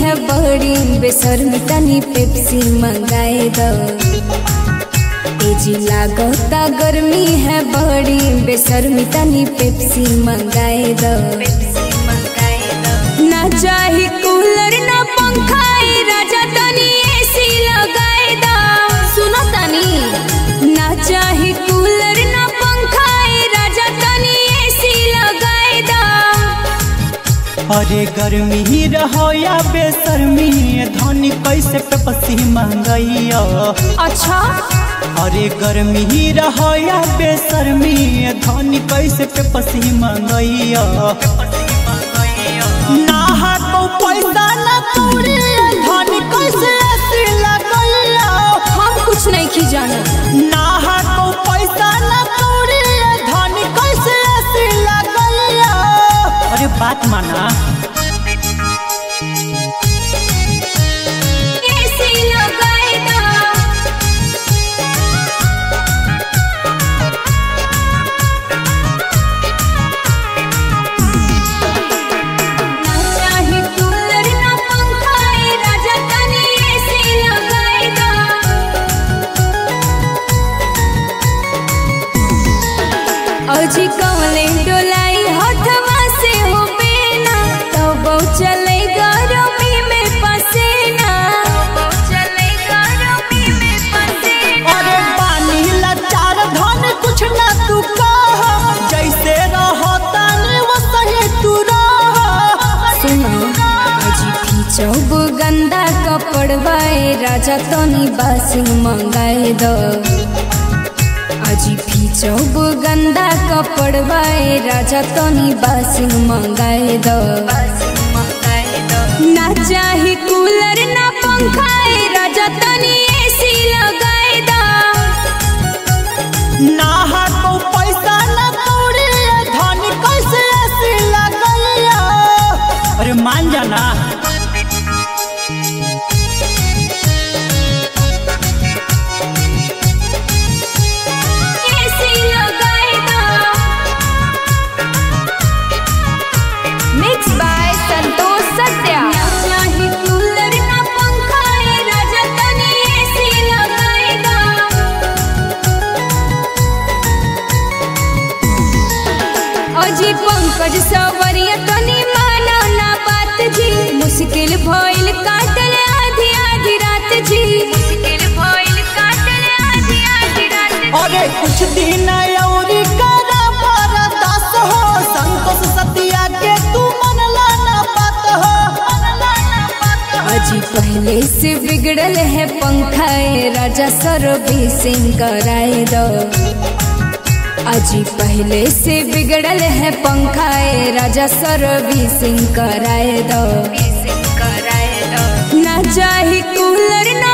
है बड़ी बेसर तनी पेप्सी मंगाए दो ए जी लागता गर्मी है बड़ी बेसर तनी पेप्सी मंगाए दो ना चाही कूलर ना पंखा ए राजा तनी एसी लगाए दो सुनो तनी ना चाही कूलर ना पंखा ए राजा तनी एसी लगाए दो अरे गर्मी ही रहो या बेसरमी धनी कैसे पे पसी मंगैया अच्छा अरे गर्मी ही रहो या बेसरमी धनी कैसे पे पसी मंगैया ना हाथों पैसा ना कौड़ी धनी कैसे ऐसी लगैया हम कुछ नहीं की जाना ना हाथों पैसा ना कौड़ी धनी कैसे ऐसी लगैया अरे बात माना एसी लगाए दो ना चाही कूलर ना पंखा ए राजा तनी एसी लगाए दो अजी कमले डोलाई हथवा से हो बेना तब चले गरमी में पसेना तब चले गरमी में पसेना अरे पानी लाचार धन कुछ ना तू कह जैसे रहो तानी वो सही तू रह सुनो अजी खींचब गंदा कपड़वाए राजा तनी बासिंग मंगाए दो अजी खींचब गंदा कपड़वाए राजा तनी बासिंग मंगाए दो ना चाही कूलर ना पंखा ए राजा तनी एसी लगाए दो ना हाथों पैसा ना कौड़ी धन कैसे ऐसी लगैया अरे मान जाना एसी लगाए दो मिक्स बाय संतोष सत्या ना चाही कूलर ना पंखा ए राजा तनी एसी लगाए दो अजी पंकज सवरिया तनी मानो ना बात जी मुश्किल भइल काटल आधी आधी रात जी मुश्किल भइल काटल आधी आधी रात जी अरे कुछ दिन और करा बरदास हो संतोष सतिया के तू मन लाना बात हो अजी पहले से बिगड़ल है पंखा ए राजा सर्विसिंग कराए दो अजी पहले से बिगड़ल है पंखा ए राजा सर्विसिंग कराए दो ना चाही कूलर ना